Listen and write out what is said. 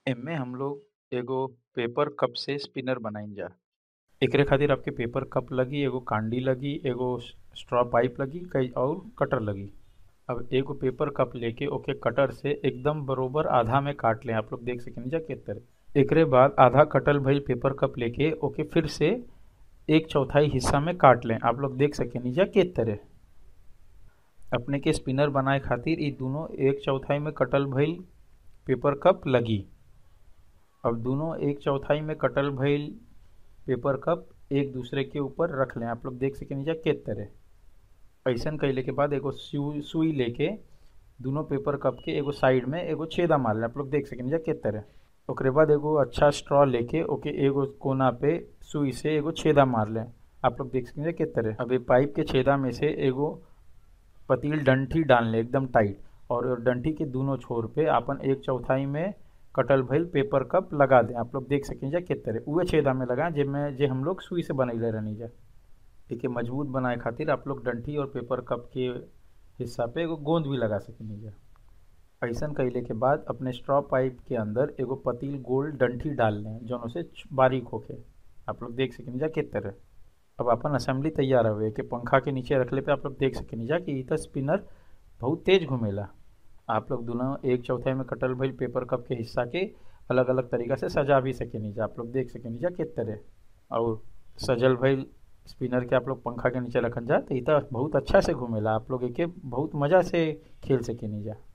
एमे हम लोग एगो पेपर कप से स्पिनर बनाइजा एकरे खातिर आपके पेपर कप लगी एगो कांडी लगी एगो स्ट्रॉ पाइप लगी कई और कटर लगी अब एगो पेपर कप लेके ओके कटर से एकदम बरोबर आधा में काट लें आप लोग देख सकेनी जा के तरह एकरे बाद आधा कटल भइल पेपर कप लेके ओके फिर से एक चौथाई हिस्सा में काट लें आप लोग देख सकेनी जा के तरह अपने के स्पिनर बनाए खातिर ई दोनों एक चौथाई में कटल भइल पेपर कप लगी अब दोनों एक चौथाई में कटल भइल पेपर कप एक दूसरे के ऊपर रख लें आप लोग देख सकेनी जा के तरह ऐसन कैले के बाद एगो सुई सुई लेके दोनों पेपर कप के एगो साइड में एगो छेदा मार लें आप लोग देख सकेनी जा के तरह ओकरे बाद एगो अच्छा स्ट्रॉ लेके ओके एगो कोना पे सुई से एगो छेदा मार लें आप लोग देख सकेनी जा के तरह अब ये पाइप के छेदा में से एगो पतील डंठी डाल लें एकदम टाइट और डंठी के दोनों छोर पे आपन एक चौथाई में कटल भइल पेपर कप लगा दें आप लोग देख सकें जा के तरह उहे छेदा में लगाएं जिसमें जे हम लोग सुई से बनैले रहनी जा एके मजबूत बनाए खातिर आप लोग डंठी और पेपर कप के हिस्सा पे एगो गोंद भी लगा सकेनी जा ऐसन कैले के बाद अपने स्ट्रॉ पाइप के अंदर एगो पतील गोल डंठी डाल लें जौन से बारीक होके आप लोग देख सकेनी जा के तरह अब अपन असेंबली तैयार हवे के पंखा के नीचे रखले पे आप लोग देख सकेनी जा कि ई स्पिनर बहुत तेज घूमेला आप लोग दोनों एक चौथाई में कटल भइल पेपर कप के हिस्सा के अलग अलग तरीका से सजा भी सकेनी जा आप लोग देख सकेनी जा के तरह और सजल भइल स्पिनर के आप लोग पंखा के नीचे रखन जा तो ई बहुत अच्छा से घूमेला आप लोग एके बहुत मज़ा से खेल सकेनी जा